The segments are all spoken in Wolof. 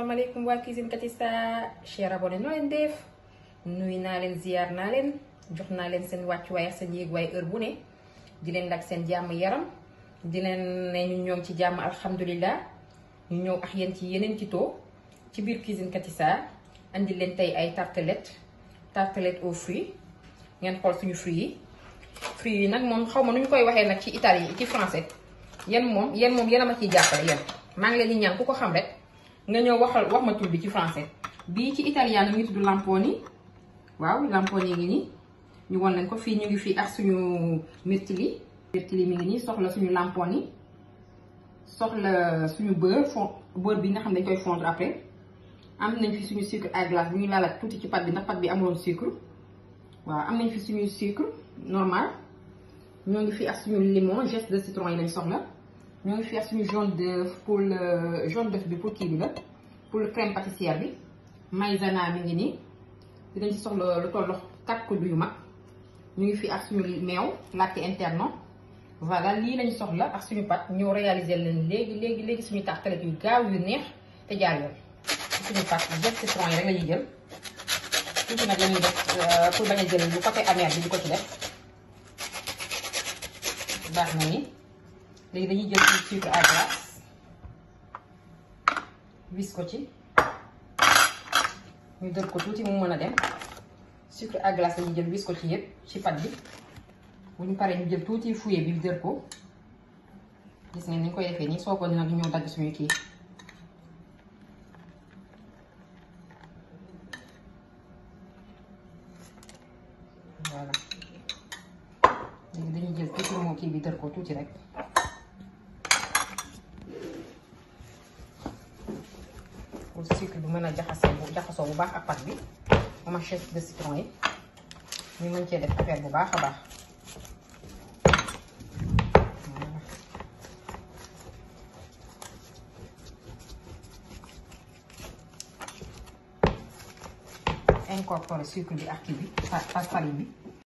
asalaamaaleykum waa Cuisine Katista cher abonné noo leen def nuyu naa leen ziar naa leen jox naa leen seen wàccuwaay ak seen yéeg waaye heure bu ne di leen lag seen jàmm yaram di leen ne ñu ñoom ci jàmm alhamdulilah ñu ñëw ak yéen ci yeneen ci too ci biir Cuisine Katista andi leen tey ay tartelette tartelette aux fruits ngeen xool suñu fruits yi fruits yi nag moom xaw ma nu ñu koy waxee nag ci italien ci français yéen moom yéen moom yéen a ma ciy jàppale yéen maa ngi leen di ñaan ku ko xam rek nga ñëw waxal wax ma tur bi ci français bii ci italien mi ngi tudd lamponi waaw lamponi ngi nii ñu won leen ko fii ñu ngi fii ak suñu mirtili mirtili mi ngi nii soxla suñu lamponi soxla suñu beurre fond beurre bi nga xam ne dañ koy fondre après am nañ fi suñu sucre à glace bu ñu laalaat tuuti ci pat bi ndax pat bi amuloon sucre waaw am nañ fi suñu sucre normal ñoo ngi fi ak suñu limon geste de citron yi lañ soxla ñoo ngi fi ak suñu jaune d'œuf pour le jaune d'œuf bi pour kii bi la pour le crème pâtissière bi maïzena mi ngi nii dinañ ci soxla lu tollu quatre kuddu yu mag ñu ngi fi ak suñu meew latte interne voilà lii lañ soxla ak suñu pat ñëw réaliser leen léegi léegi léegi suñu tartelette yu gaaw yu neex te jaar yoon suñu pat geste citron yi rek la ñuy jël tuuti nag la ñuy def pour bañ a jël bu côté amer bi di ko ci def baax na ni léegi dañuy jël suñu sucre à glace wis ko ci ñu dër ko tuuti mu mën a dem sucre à glace dañuy jël wis ko ci yëpp ci pat bi bu ñu paree ñu jël tuuti fouet bi dër ko gis ngeen ni ñu koy defee nii soo ko nag ñëw dagg suñu kii voilà léegi dañuy jël tuuti moo kii bi dër ko tuuti rek pour sucre bi mën a jaxasee bu jaxasoo bu baax ak pat bi moom ak geste de citron yi ñu mën cee def affaire bu baax a baax incorporer sucre bi ak kii bi par farine bi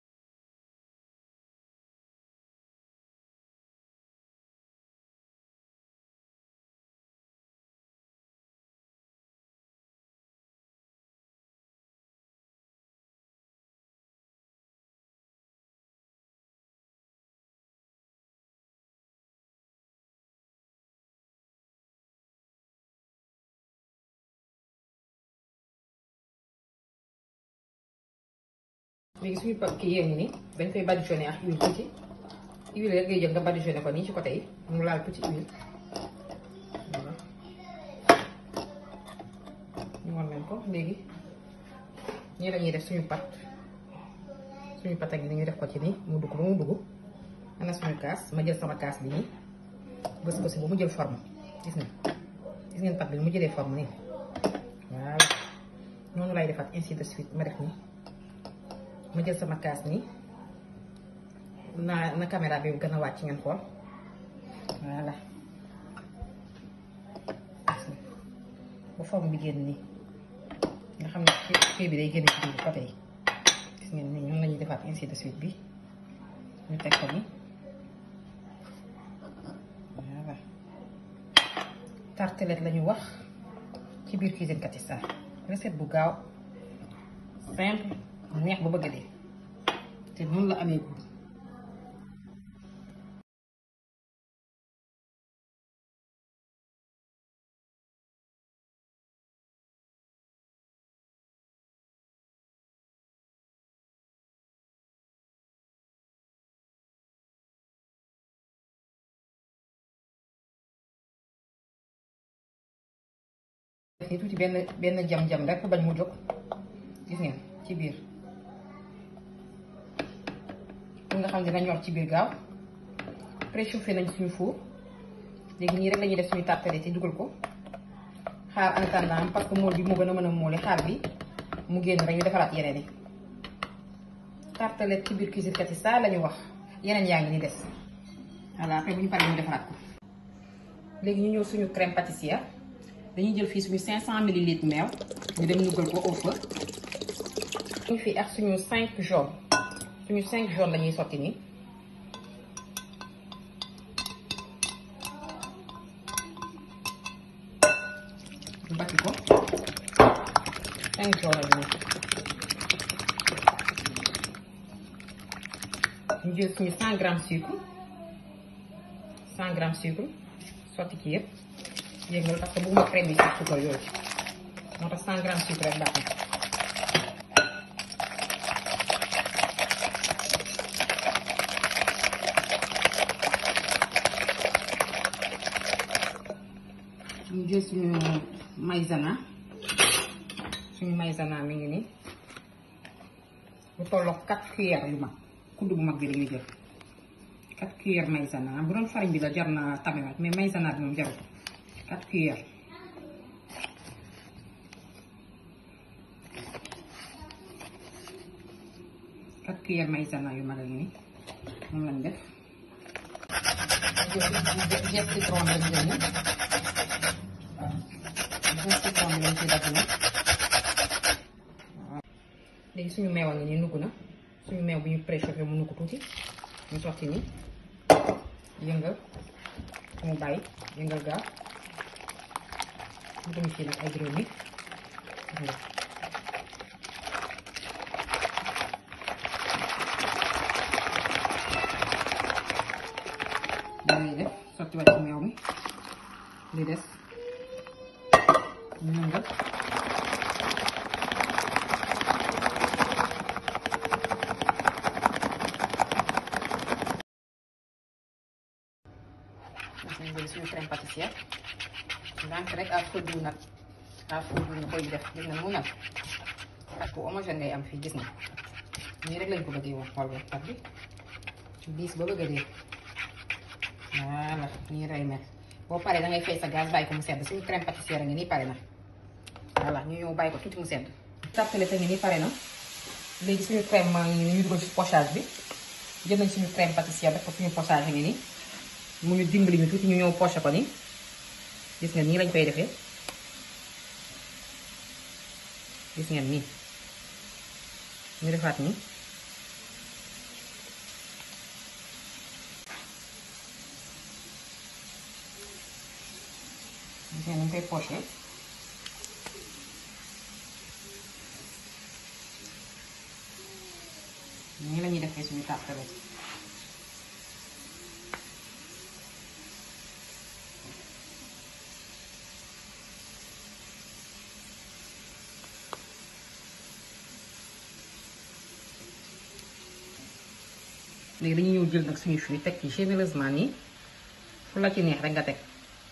léegi suñu pa kii yéen ñi nii dañ koy badigeonné ak huile tuuti huile rek ngay jël nga badigeonné ko nii ci côté yi mu laal tuuti huile voilà ñu wan leen ko léegi ñii lañuy def suñu pat suñu pat ak ni ñu def ko ci nii mu dugg ba mu dugg ana suñu kaas ma jël sama kaas bi nii bës ko si ba mu jël forme gis nga gis ngeen pat bi mu jëlee forme nii voilà noonu lay defaat ainsi de suite ma def nii ma jël sama kaas nii na na caméra bi gën a wàcc ngeen xool voilà ba forme bi génn nii nga xam ne kii bi day génn ci biir côté yi gis ngeen nii ñoom la ñuy defaat ainsi de suite bi ñu teg ko nii voilà tartelette la ñu wax ci biir Cuisine Katista recette bu gaaw simple neex ba bëgg a dee te noonu la amee gudd ni tuuti benn benn jam-jam rek bañ mu jóg gis ngeen ci biir pour nga xam ne dina ñor ci biir gaaw préchauffé nañ suñu four léegi nii rek lañuy def suñu tartelette yi dugal ko xaar en attendant parce que mool bi moo gën a mën a mooli xaar bi mu génn rek ñu defaraat yeneen yi tartelette ci biir Cuisine Katista la ñu wax yeneen yaa ngi ni des voilà après bu ñu paree ñu defaraat ko léegi ñu ñëw suñu crème pâtissière dañuy jël fii suñu 500 millilitres meew ñu dem dugal ko au feu ñu fii ak suñu 5 jaune suñu 5 jaune la ñuy sotti nii bati ko cinq jours bi ñu jël suñu cent grammes sucre cent grammes sucre sotti ci yëpp yëngal parce que bëgguma crème yi ci suukar yooyu moo tax cent grammes sucre rek baax na ñu jël suñu maïzena suñu maïzena mi ngi nii bu tolloog quatre cuillères yu mag kudd bu mag bi dañuy jël quatre cuillères maïzena bu doon farine bi la jar na tamewaat mais maïzena bi moom jarul quatre cuillères quatre cuillères maïzena yu mag a ngi nii moom lañ def jël citron lañ jël ni jël citron bi lañ ci dagg na léegi suñu meew a ngi nii nugg na suñu meew bu ñu préchauffé mu nugg tuuti ñu sotti ni yëngal mu bàyyi yëngal gaaw ñu dem ci nag ay juróomi dañuy def sotti waat ci meew mi li des ñu yëngal dañ jël suñu crème pâtissière ndànk rek à feu doux nag à feu doux nga koy def gis na mu nag ak bu homogène ngay am fii gis na nii rek lañ ko bëggee woon xool ak bi diis ba bëgg a dee voilà nii rey mel boo paree da ngay fay sa gaz bàyyi ko mu sedd suñu crème pâtissière a ngi nii pare na voilà ñu ñëw bàyyi ko tuuti mu sedd tàppale te ngi nii pare na léegi suñu crème maa ngi nii ñu dugal ci pochage bi jël nañ suñu crème pâtissière def ko suñu pochage ngi nii mu ñu dimbali ñu tuuti ñu ñëw poché ko nii gis ngeen nii lañ koy defee gis ngeen nii ñu defaat nii gis ngeen ñu koy poché nii la ñuy defee suñu tartelette léegi dañuy ñëw jël nag suñu fruit teg ci généreusement nii fu la ci neex rek nga teg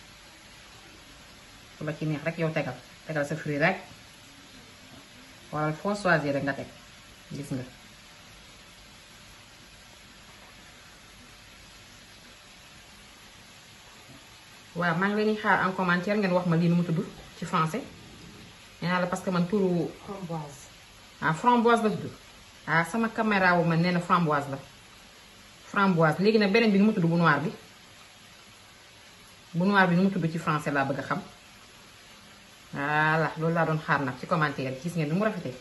fu la ci neex rek yow tegal tegal sa fruit rek wala foo choisir rek nga teg gis nga waaw maa ngi leen di xaar en commentaire ngeen wax ma lii nu mu tudd ci français nee naa la parce que man turu framboise. ah framboise la tudd ah sama caméra wu man nee na framboise la framboise léegi nag beneen bi nu mu tudd bu noir bi bu noir bi nu mu tudd ci français laa bëgg a xam voilà loolu laa doon xaar nag ci commentaire yi gis ngeen ni mu rafetee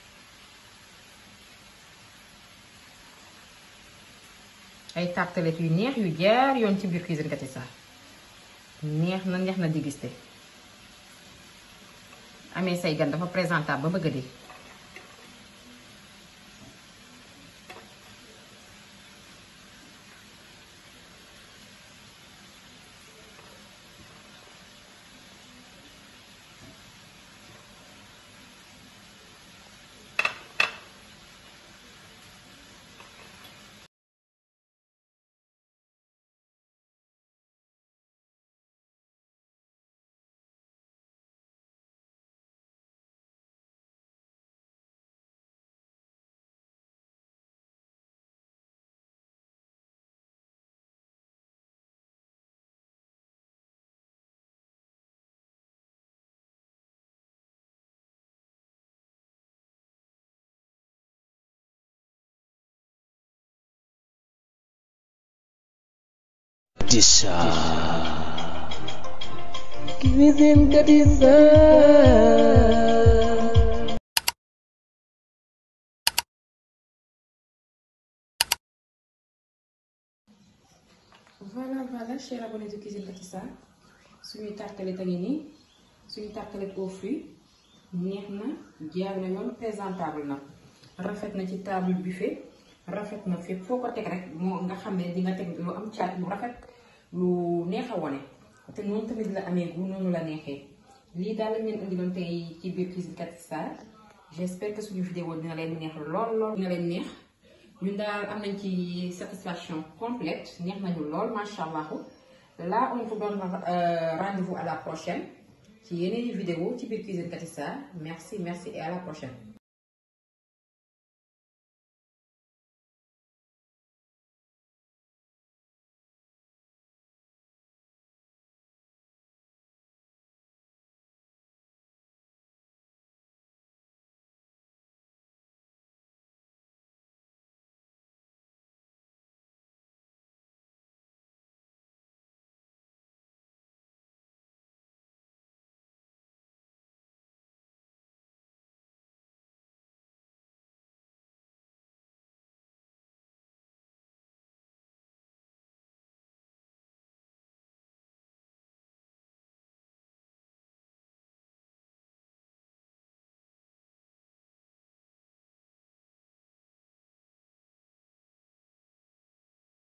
ay tartelettes yu neex yu jaar yoon ci biir cuisine Kati Sarr neex na neex na dégusté amee say gan dafa présentable ba bëgg a dee Disa. Cuisine Kati Sarr. voilà voilà chers abonnés de Cuisine Kati Sarr suñuy tartelette a ngi nii suñu tartelette aux fruits neex na jaar na yoon présentable na rafet na ci table buffet rafet na fépp foo ko teg rek moo nga xam ne di nga teg lu am caat lu rafet lu neex a wone te noonu tamit la amee gu noonu la neexee lii daal lañ leen indiloon tey ci biir cuisine Kati Sarr j'espère que suñu vidéo dina leen neex lool lool dina leen neex ñun daal am nañ ci satisfaction complète neex nañu lool macha allah là on vous donne rendez-vous à la prochaine ci yeneen vidéo ci biir cuisine Kati Sarr merci merci et à la prochaine